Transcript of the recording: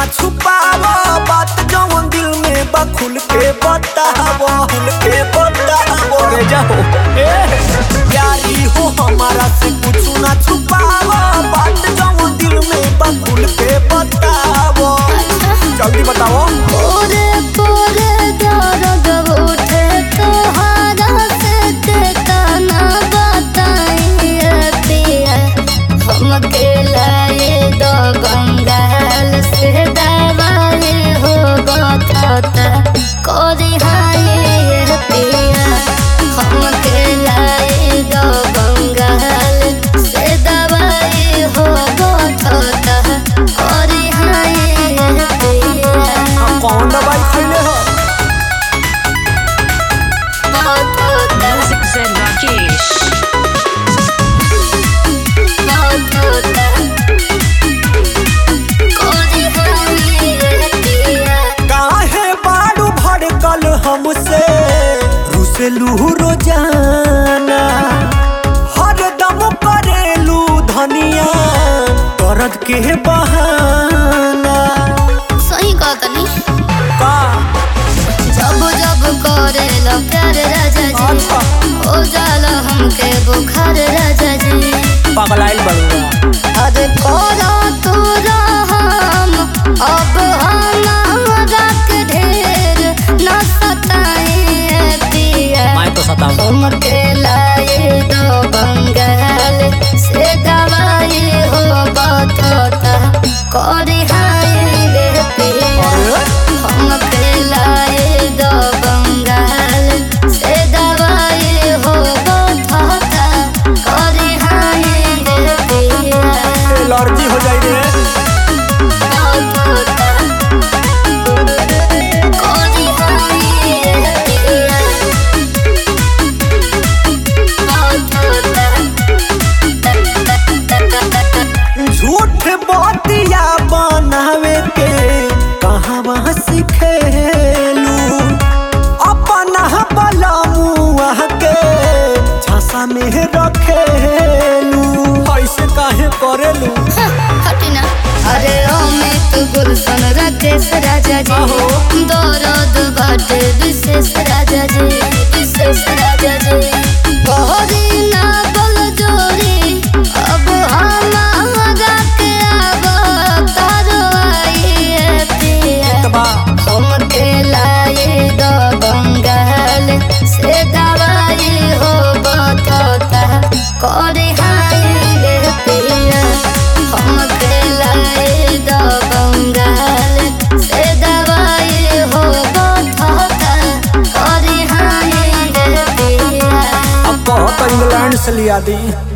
ना छुपावो बात जवन दिल में बा खुल के बतावो खुल के बतावो रे जाओ ए प्यारी हो हमारा से कुछ ना छुपावो बात जवन दिल में बा खुल के बतावो जल्दी बताओ पोरे पोरे दर्द उठे तोहरा से केतना बताइए पिया हमके लाए दो बंगाल से दवाई हो गता कोरी हाय पिया हमके लाए दो बंगाल से दवाई हो गता कोरी हाय पिया कौन दवाई खैले हो Music Zen Rakesh. काहे बाड़ू भड़कल हमसे रुसेलू रोजाना हर दम करेलू धनिया दर्द के बहाना सही कहतनी का जब जब करेला प्यार राजा जी अच्छा। हो जाला हमके बुखार राजा जी पगलाइल बड़ुआ अरे कोरा तोरा हम अब हमारा के ढेर न सताए पिया मैं तो सताऊं उम्र के लाए दो बंगाल से दवाई हो बतोता कोरी हाय रे पिया हम के लाए दो बंगाल से दवाई हो बतोता कोरी हाय रे पिया एलर्जी हो जाई रे बतोता कोरी हाय रे पिया झूठ बतिया बनावे के कहवा सिखेलू अपना बलमुआ के झांसा में रखेलू ऐसे काहे करेलू हटिना अरे अमित गुलशन राकेश राजा जी आहो। दौरद बाटे विशेष राजा जी विशेष राजा जी बहरी ना बल जोरी अब हमारा के अब तारो आइए पिया तबा हम के लाए दो बंगाल से दवाई हो बतोता करे हाय रे पिया हम के लाए दो बंगाल से दवाई हो बतोता करे हाय रे पिया अब कहो तो इंग्लैंड से लिया दी